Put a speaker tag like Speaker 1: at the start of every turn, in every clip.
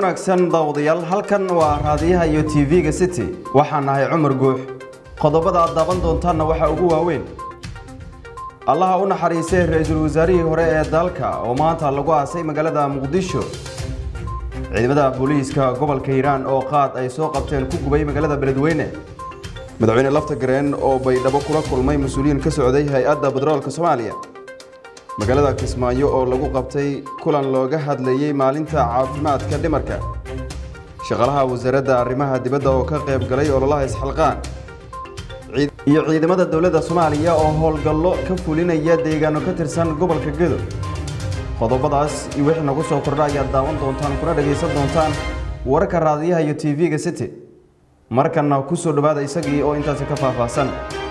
Speaker 1: wanaagsan daawadayaal halkan waa raadiyaha iyo tv-ga city waxaan nahay cumar guux qodobada aad daaban doontaanna waxaa ugu waaweyn allaha u naxariistay ra-iisul wasaarihii hore ee dalka oo maanta lagu aasay magaalada muqdisho ciidamada booliiska gobolka hiiraan oo qaad ay soo qabteen ku gubay magaalada beledweyne madaxweyne lafta gareen oo baydhabo kula kulmay mas-uuliyiin ka socday hay-adda batroolka soomaaliya magaalada kismaayo oo lagu qabtay kulan looga hadlayey maalinta caafimaadka dhimarka shaqaalaha wasaaradda arrimaha dibadda oo ka qayb galay ololaha isxilqaan iyo ciidamada dowladda soomaaliya oo howlgallo ka fulinaya deegaano ka tirsan gobolka gedo qodobadaas iyo wixii nagu soo kordha ayaad daawan doontaan kuna dhagaysan doontaan wararka raadiyaha iyo tv-ga city markanna ku soo dhowaada isagii oo intaasi ka faahfaahsan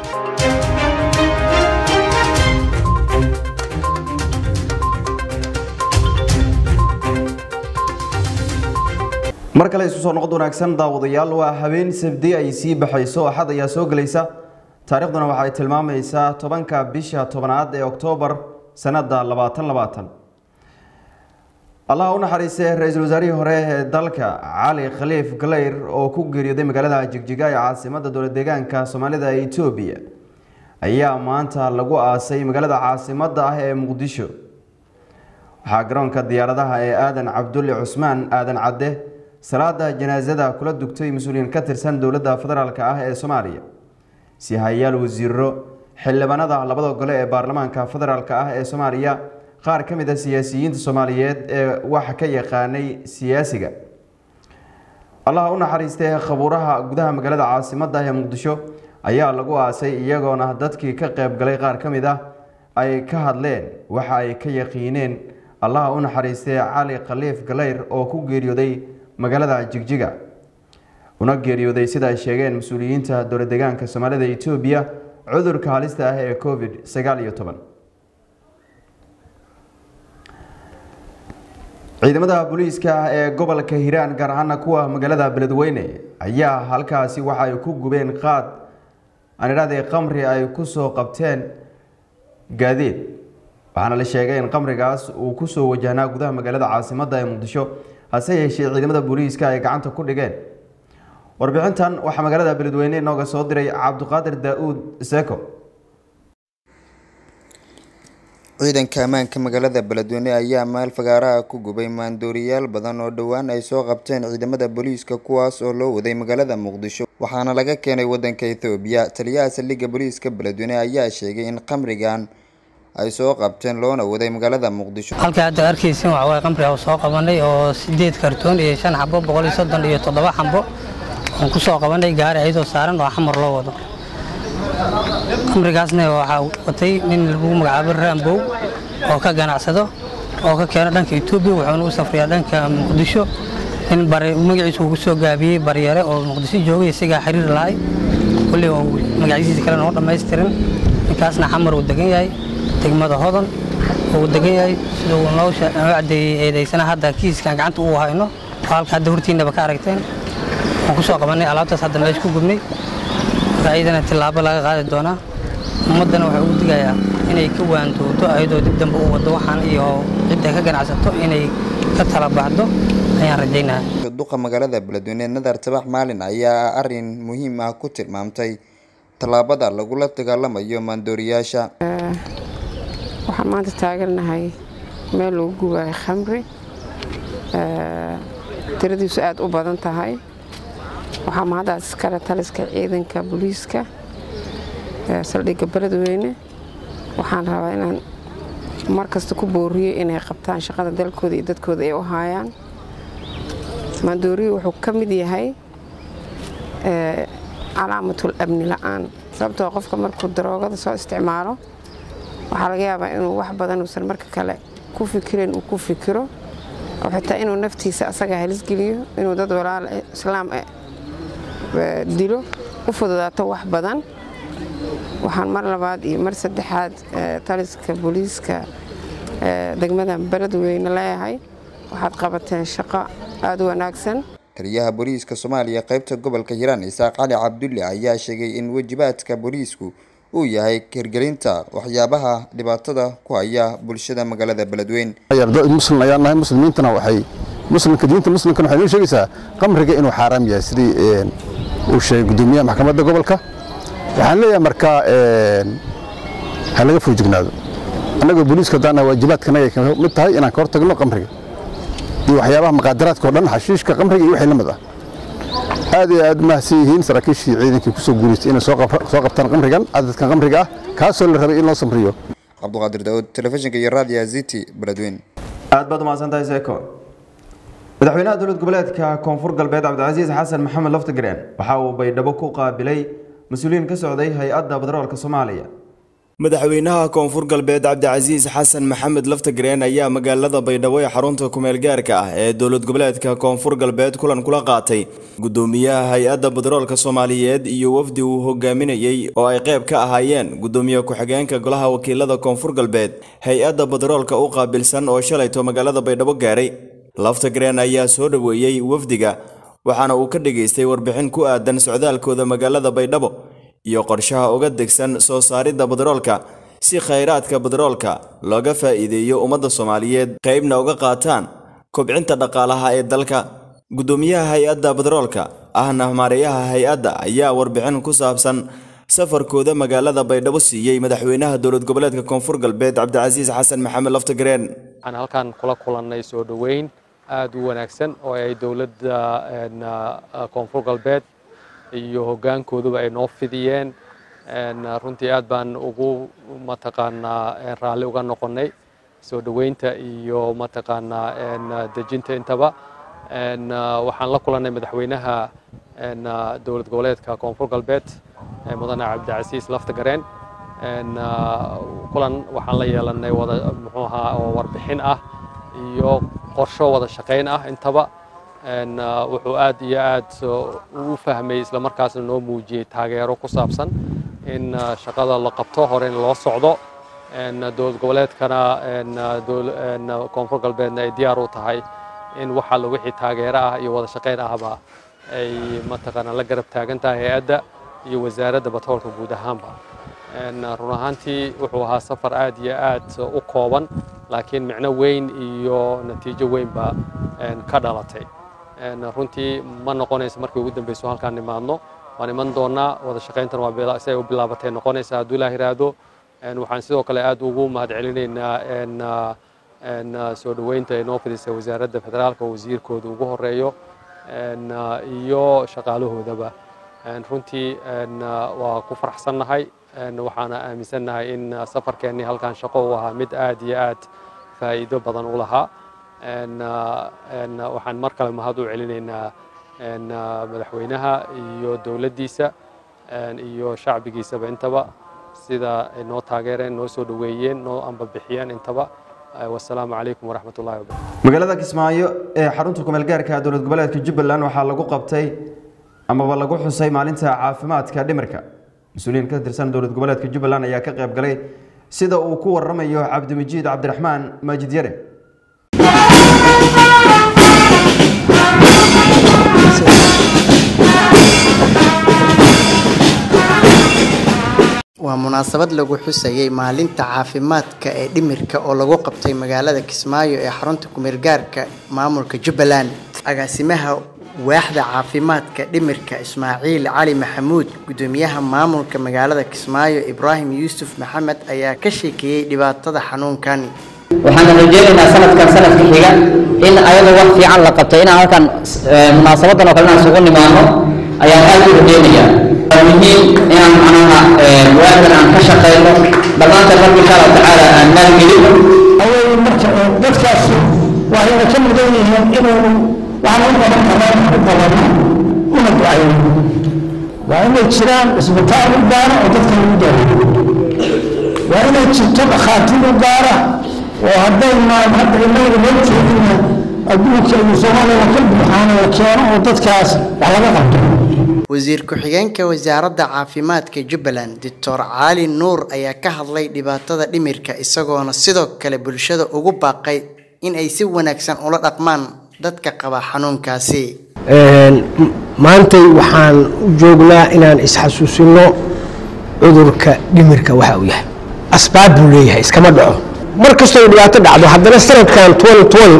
Speaker 1: mar kale isu soo noqod wanaagsan daawadayaal waa habeen sabdi ay sii baxayso axad ayaa soo gelaysa taarikhduna waxay tilmaamaysaa tobanka bisha tobanaad ee oktoobar sanada labaatan labaatan allaha u naxariistay ra-iisul wasaarihii hore ee dalka cali khaliif galeyr oo ku geeriyooday magaalada jigjiga ee caasimada dowlad deegaanka soomaalida ee etoobiya ayaa maanta lagu aasay magaalada caasimada ah ee muqdisho waxaa garoonka diyaaradaha ee aadan cabdulle cusmaan aadan cadde salaada janaasada kula dugtay mas-uuliyiin ka tirsan dowladda federaalk ah ee soomaaliya sihayaal wasiiro xildhibaanada labada gole ee baarlamaanka federaalk ah ee soomaaliya qaar ka mid a siyaasiyiinta soomaaliyeed ee wax ka yaqaanay siyaasiga allaha u naxariistay khabuuraha gudaha magaalada caasimada ee muqdisho ayaa lagu aasay iyagoona dadkii ka qayb galay qaar ka mid ah ay ka hadleen waxa ay ka yaqiineen allaha u naxariistay cali khaliif galeyr oo ku geeriyooday magaalada jigjiga una geeriyooday sida ay sheegeen mas-uuliyiinta dowlad deegaanka soomaalida etoobiya cudurka halista ah ee covid sagaal iyo toban ciidamada booliiska ee gobolka hiiraan gaar ahaana kuwa magaalada beledweyne ayaa halkaasi waxa ay ku gubeen qaad aan idhahdee qamri ay kusoo qabteen gaadiid waxaana la sheegay in qamrigaas uu kusoo wajahnaa gudaha magaalada caasimada ee muqdisho hase yeeshee ciidamada booliiska ay gacanta ku dhigeen warbixintan waxaa magaalada beledweyne inooga soo diray cabdiqaadir daa-uud seko
Speaker 2: ciidanka ammaanka magaalada beledweyne ayaa meel fagaaraha ku gubay maandooriyaal badan oo dhowaan ay soo qabteen ciidamada booliiska kuwaas oo loo waday magaalada muqdisho waxaana laga keenay wadanka ethoobiya taliyaha saldhigga booliiska beledweyne ayaa sheegay in qamrigan ay soo qabteen loona waday magaalada muqdisho
Speaker 3: halka hadda arkaysin waxa waye qamri aan soo qabanay oo sideed kartoon iyo shan xabo boqol iyo soddon iyo toddoba xabo aan ku soo qabanay gaari ayadoo saaran oo xamar loo wado qamrigaasna waxaa watay nin lagu magacaabo raambow oo ka ganacsado oo ka keeno dhanka etoobiya wuxuuna u safriyaa dhanka muqdisho nin magaciisa uu ku soo gaabiyey baryare oo muqdisho joogay isagaa xiriir lahay kulli magacyadiisa kale noo dhammaystirin ninkaasna xamar uu degan yahay degmada hodan uu degan yahay sida uu noo cadeeyey eedaysana hadda kiiskan gacanta uu hayno oo halka hadda hortiinaba ka aragteen waan ku soo qabanay alaabtaas hadda meesha ku gubnay raayadana tillaabo laga qaadi doonaa ummaddana waxay ugu digayaa inay ka waantooto ayadoo dib dambe u waddo waxaan iyo cidda ka ganacsato inay ka tala baxdo ayaan rajaynaha
Speaker 2: duqa magaalada beledweyne nadar tabax maalin ayaa arin muhiim ah ku tilmaamtay tallaabada lagula dagaalamayo maandooriyaasha
Speaker 4: waxaan maanta taagannahay meel lagu gubaayo khamri tiradiisu aada u badan tahay waxaa mahaddaas iskale taliska ciidanka booliiska saldhigga beledweyne waxaan rabaa inaan mar kasta ku booriyo inay qabtaan shaqada dalkooda iyo dadkooda ay u haayaan maandooriyo wuxuu ka mid yahay calaamatul amni la-aan sababtoo qofka markuu daroogada soo isticmaalo waxaa laga yaabaa inuu wax badan uusan marka kale ku fikirin uu ku fikiro oo xitaa inuu naftiisa asaga halisgeliyo inuu dad walaal islaam dilo u fududaato wax badan waxaan mar labaad iyo mar saddexaad taliska booliiska degmada beledweyne leeyahay waxaad qabateen shaqo aada u wanaagsan
Speaker 2: taliyaha booliiska soomaaliya qaybta gobolka hiiraan isaaq cali cabdulle ayaa sheegay in wajibaadka booliisku uu yahay hirgelinta waxyaabaha dhibaatada ku haya bulshada magaalada beledweyne
Speaker 5: muslim ayaan nahay muslimiintana waxay muslimka diinta muslimkan waxay noo sheegaysaa qamriga inuu xaaraam yahay sidii uu sheegay guddoomiyaha maxkamadda gobolka waxaan leeyahay marka ha laga foojignaado annagoo booliiska daana waajibaadkanaga ka mid tahay inaan ka hor tagno qamriga iyo waxyaabaha maqaadaraadka oo dhan xashiishka qamriga iyo wixii la mid ah aad iyo aad mahadsan yihiin saraakiishii ciidankii ku soo guulaystay inay soo qabtaan qamrigan cadadkan qamriga ah kaasoo la rabay in loo samriyo
Speaker 2: cabduqaadir daawud telefishinka iyo raadiyaha ziti beledweyne
Speaker 1: aad baad umahadsantahay seeko madaxweynaha dowlad goboleedka koonfur galbeed cabdicasiis xasan maxamed laftigreen waxa uu baydhabo ku qaabilay mas-uuliyiin ka socday hay-adda badaroolka soomaaliya
Speaker 6: madaxweynaha koonfur galbeed cabdicasiis xasan maxamed laftagreen ayaa magaalada baydhabo ee xarunta kumeel gaarka ah ee dowlad goboleedka koonfur galbeed kulan kula qaatay gudoomiyaha hay-adda badaroolka soomaaliyeed iyo wafdi uu hogaaminayey oo ay qayb ka ahaayeen gudoomiye ku-xigeenka golaha wakiilada koonfur galbeed hay-adda badaroolka u qaabilsan oo shalayto magaalada baydhabo gaaray laftagreen ayaa soo dhoweeyey wafdiga waxaana uu ka dhageystay warbixin ku aadan socdaalkooda magaalada baydhabo iyo qorshaha uga degsan soo saaridda badaroolka si khayraadka badaroolka looga faa'iideeyo ummadda soomaaliyeed qaybna uga qaataan kobcinta dhaqaalaha ee dalka guddoomiyaha hay-adda badaroolka ahna maareeyaha hay-adda ayaa warbixin ku saabsan safarkooda magaalada baydhabo siiyey madaxweynaha dowlad goboleedka koonfur galbeed cabdicasiis xasan maxamed laftagreen
Speaker 7: waxaan halkan kula kulannay soo dhoweyn aad u wanaagsan oo ay dowladda koonfur galbeed iyo hoggaankooduba ay noo fidiyeen runtii aad baan ugu mataqaanaa raalli uga noqonnay soo dhoweynta iyo mataqaanaa dejinta intaba waxaan la kulannay madaxweynaha dowlad goboleedka koonfur galbeed mudane cabdicasiis laftagareen kulan waxaan la yeelannay wada muxuu ahaa oo warbixin ah iyo qorsho wada shaqayn ah intaba wuxuu aad iyo aad u fahmay islamarkaasna noo muujiyey taageero ku saabsan in shaqada la qabto hore in loo socdo dowlad goboleedkana koonfur galbeedna ay diyaar u tahay in wax alla wixii taageero ah iyo wada shaqayn ahba ay mataqaanaa la garab taagan tahay hay-adda iyo wasaaradda batroolka guud ahaanba run ahaantii wuxuu ahaa safar aad iyo aad u kooban laakiin micno weyn iyo natiijo weynba ka dhalatay runtii ma noqonayso markii ugu dambeyso halkaan nimaadno waan iman doonaa wada shaqayntan waa si ay u bilaabatay noqonaysa hadduu ilaah yiraahdo waxaan sidoo kale aad ugu mahad celinaynaa soo dhoweynta ay noo fidisay wasaaradda federaalka wasiirkooda ugu horeeyo iyo shaqaalahoodaba runtii waa ku faraxsannahay waxaana aaminsannahay in safarkeennii halkaan shaqo u ahaa mid aad iyo aad faa'iido badan u lahaa waxaan mar kale mahad u celinaynaa madaxweynaha iyo dowladdiisa iyo shacbigiisaba intaba sida ay noo taageereen noo soo dhoweeyeen noo ambabixiyeen intaba wasalaamu calaykum waraxmat ullahi wabarakatu
Speaker 1: magaalada kismaayo ee xarunta kumeel gaarka dowlad goboleedka jubbaland waxaa lagu qabtay amaba lagu xusay maalinta caafimaadka dhimirka mas-uuliyiin ka tirsan dowlad goboleedka jubbaland ayaa ka qayb galay sida uu ku waramayo cabdimajiid cabdiraxmaan maajid yare
Speaker 8: waa munaasabad lagu xusayay maalinta caafimaadka ee dhimirka oo lagu qabtay magaalada kismaayo ee xarunta kumeelgaarka maamulka jubbaland agaasimaha waaxda caafimaadka dhimirka ismaaciil cali maxamuud gudoomiyaha maamulka magaalada kismaayo ibraahim yuusuf maxamed ayaa ka sheekeeyey dhibaatada xanuunkan
Speaker 9: waxaan rajeynaynaa sanadkan sanadka xiga in ayadoo wax fiican la qabto inaan halkan munaasabadan oo kale inaan isugu nimaano ayaan aad u rajeynayaa waa muhiim inaan macnaha waadan aan ka shaqeyno dhammaanteen marka insha allahu tacaala aan maalgelino
Speaker 10: awey marka dadkaas waxayna ka mudan yihiin inuu waxaan u qaban karaan u qabano una ducayo waa inay jiraan isbitaal u gaara oo dadka lagu daaweeyo waa inay jirto dhakhaatiir u gaara oo haddaynan hadda inaga loo jeedina adduunka iyo soomaaliya ka buuxaana la keeno oo dadkaas wax laga qabto
Speaker 8: wasiir ku-xigeenka wasaaradda caafimaadka jubbaland doctor cali nuur ayaa ka hadlay dhibaatada dhimirka isagoona sidoo kale bulshada ugu baaqay in ay si wanaagsan ula dhaqmaan dadka qaba xanuunkaasi
Speaker 10: maantay waxaan u joognaa inaan isxasuusino cudurka dhimirka waxa uu yahay asbaab buu leeyahay iskama dhaco mar kastoo dhibaato dhacdo haddana sanadkan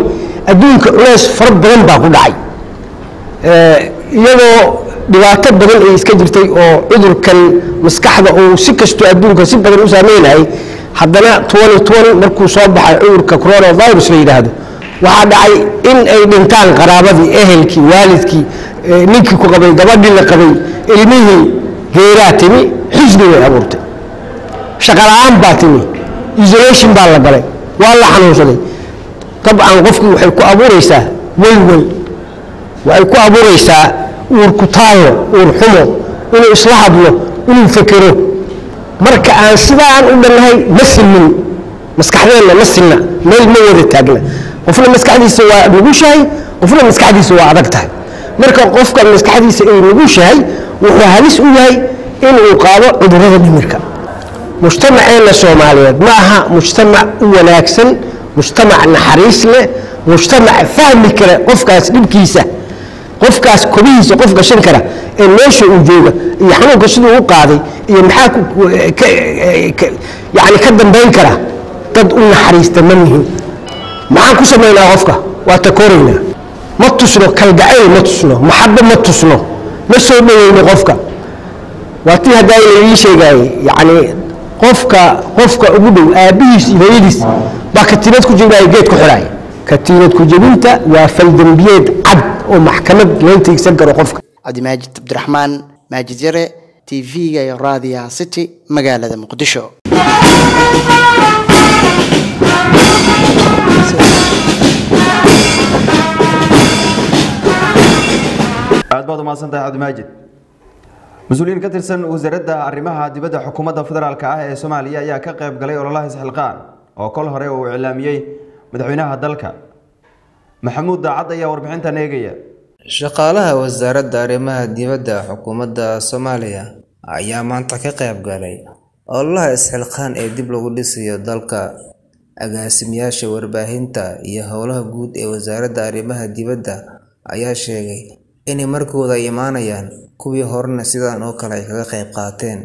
Speaker 10: adduunka culeys fara badan baa ku dhacay iyadoo dhibaato badan ay iska jirtay oo cudurkan maskaxda uu si kastoo adduunka si badan u saameynayay haddana markuu soo baxay cudurka coronavirus la yidhaahdo waxaa dhacay in ay dhintaan qaraabadii ehelkii waalidkii ninkii ku qabay gabadhii la qabay ilmihii geeraa timi xisni way abuurtay shaqala-aan baa timi isolation baa la galay waa la xanuunsaday dabcan qofkii waxay ku abuuraysaa welwel waxay ku abuuraysaa uur kutaallo uur xumo inuu isla hadlo inuu fekero marka aan sidaan u dhannahay ma silmin maskaxdeenna ma silna meel ma wada taagna qofna maskaxdiisa waa nugushahay qofna maskaxdiisa waa adag tahay marka qofka maskaxdiisa ay nugushahay wuxuu halis u yahay inuu qaado cudurrada dhimirka mujtamaceenna soomaaliyeed ma aha mujtamac u wanaagsan mujtamac naxariis leh mujtamac fahmi kara qofkaas dhibkiisa qofkaas kobihiisa qof gashan kara ee meesha uu jooga iyo xanuunka siduu u qaaday iyo maxaa yani ka dambayn kara dad u naxariista ma mihin maxaan ku samaynaa qofka waa takoraynaa ma tusno kalgacayl ma tusno maxabo ma tusno ma soo dhaweyno qofka waa tii haddaa la ii sheegaayey yani qofka qofka ugu dhow aabbihiis iyo hooyadiis baa katiinad ku jebinaya geed ku xidhaaya katiinad ku jebinta waa faldembiyeed cad oo maxkamad loo tiigsan karo qofka
Speaker 8: cabdimaajid cabdiraxmaan maajid yare t v-ga iyo raadiyaha city magaalada muqdisho
Speaker 1: aad baad umahadsantahay cabdimaajid mas-uuliyiin ka tirsan wasaaradda arrimaha dibadda xukuumadda federaalk ah ee soomaaliya ayaa ka qayb galay ololaha isxilqaan oo kol hore uu iclaamiyey madaxweynaha dalka maxamuud daacad ayaa warbixintan eegaya
Speaker 11: shaqaalaha wasaaradda arrimaha dibadda xukuumadda soomaaliya ayaa maanta ka qayb galay ololaha isxilqaan ee dib lagu dhisayo dalka agaasimayaasha warbaahinta iyo howlaha guud ee wasaaradda arrimaha dibadda ayaa sheegay inay markooda ay imaanayaan kuwii horena sidan oo kale ay kaga qayb qaateen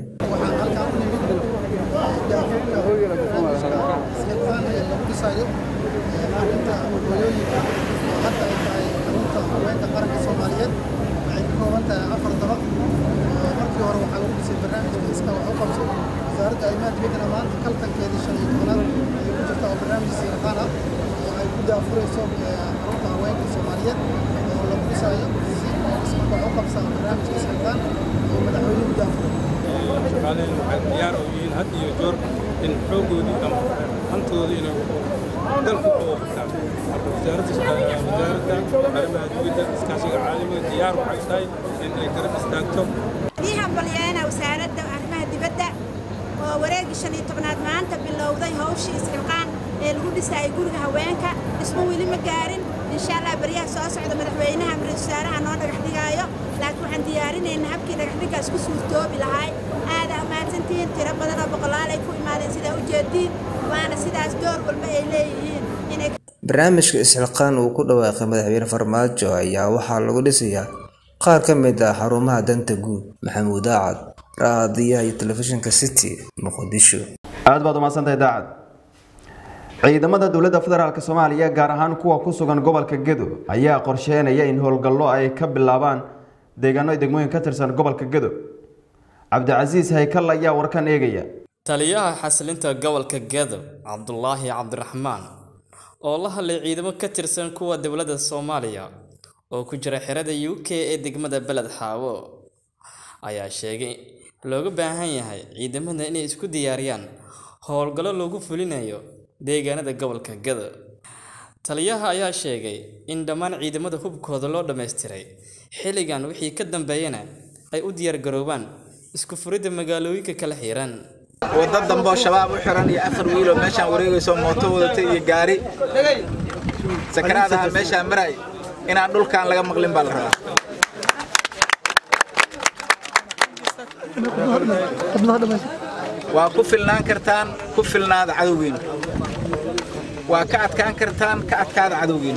Speaker 12: shaqaalaheena waxay diyaar u yihiin had iyo joor in xoogoodii ama hantoodii inay dalku ku qabtaan marka wasaaradda wasaaradda arrimaha dibadda iskaashiga caalamiga diyaar waxay tahay in ay garab istaagto
Speaker 13: ii hambalyeena wasaaradda arrimaha dibadda oo wareegii shan iyo tobnaad maanta bilowday hawshii isxilqaan ee lagu dhisayay guriga haweenka dhismo weli ma gaarin insha allah baryaha soo socda madaxweynaha ra-iisul wasaaraha noo dhagax dhigaayo laakiin waxaan diyaarinaynaa habkii dhagaxdhigaas ku suurtoobi lahay aadaa mahadsantihiin tiro badan oo boqolaal ay ku imaadeen sidaa ujeediin waana sidaas door walba ay leeyihiin inay
Speaker 11: barnaamijka isxilqaan uu ku dhawaaqay madaxweyne farmaajo ayaa waxaa lagu dhisayaa qaar ka mid ah xarumaha danta guud maxamuud aacad raadiyaha iyo telefishinka city muqdisho
Speaker 1: aad baad umahadsantahay daacad ciidamada dowladda federaalk soomaaliya gaar ahaan kuwa ku sugan gobolka gedo ayaa qorsheynaya in howlgallo ay ka bilaabaan deegaano degmooyin ka tirsan gobolka gedo cabdicasiis haykal ayaa warkan eegaya
Speaker 14: taliyaha xasilinta gobolka gedo cabdulaahi cabdiraxmaan oo la hadlay ciidamo ka tirsan kuwa dowladda soomaaliya oo ku jira xerada u k ee degmada beled xaawo ayaa sheegay looga baahan yahay ciidamada inay isku diyaariyaan howlgallo lagu fulinayo deegaanada gobolka gado taliyaha ayaa sheegay in dhammaan ciidamada hubkooda loo dhammaystiray xilligan wixii ka dambeeyana ay u diyaargaroobaan isku furidda magaalooyinka kala xiran
Speaker 15: wadda dambe oo shabaab u xiran iyo afar wiiloo meeshaan wareegayso mooto wadatay iyo gaari sakaraadaha meeshaan maray inaan dhulkaan laga maqlin baa la rabaa waa ku filnaan kartaan ku filnaada cadowgiina waa ka adkaan kartaan ka adkaada cadowgiina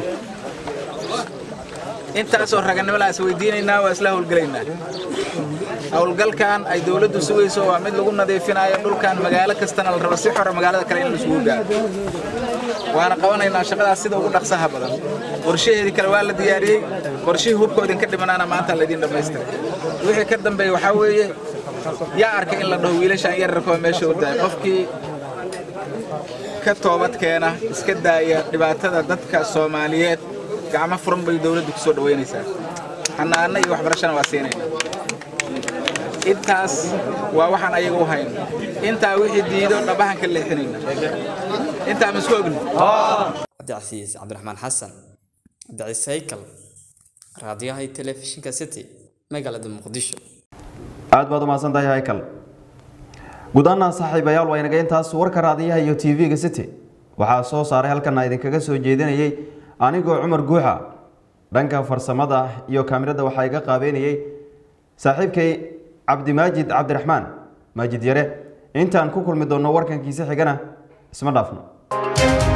Speaker 15: intaasoo raganimadaas weydiinaynaa waa isla howlgelaynaa howlgalkan ay dowladdu sugayso waa mid lagu nadiifinayo dhulkan magaalo kastana la rabo si xora magaalada kale in la isugu gaaro waana qabanaynaa shaqadaas sida ugu dhaqsaha badan qorshaheedii kale waa la diyaariyey qorshihii hubka idinka dhimanaana maanta laydin dhammaystiray wixii ka dambeeya waxaa weeye yaa arkay in la dhaho wiilashaan yararkoo meesha u daay qofkii ka toobad keena iska daaya dhibaatada dadka soomaaliyeed gacmo furan bay dowladdu ku soo dhoweynaysaa xanaano iyo waxbarashana waa siinayna intaas waa waxaan ayaga u hayno intaa wixii diido dhabahan ka leexinayna intaa ma isku ogni
Speaker 14: cabdicasiis cabdiraxmaan xasan cabdicasiis haykal raadiyaha iyo telefishinka city magaalada muqdisho
Speaker 1: aad baad u mahadsan tahay haykal guud ahaan saaxiibayaal waa inaga intaas warka raadiyaha iyo tv-ga city waxaa soo saaray halkana idinkaga soo jeedinayay anigoo cumar guuxa dhanka farsamada iyo kaamirada waxaa iga qaabeynayay saaxiibkay cabdimaajid cabdiraxmaan maajid yare intaan ku kulmi doonno warkankiisa xigana isma dhaafno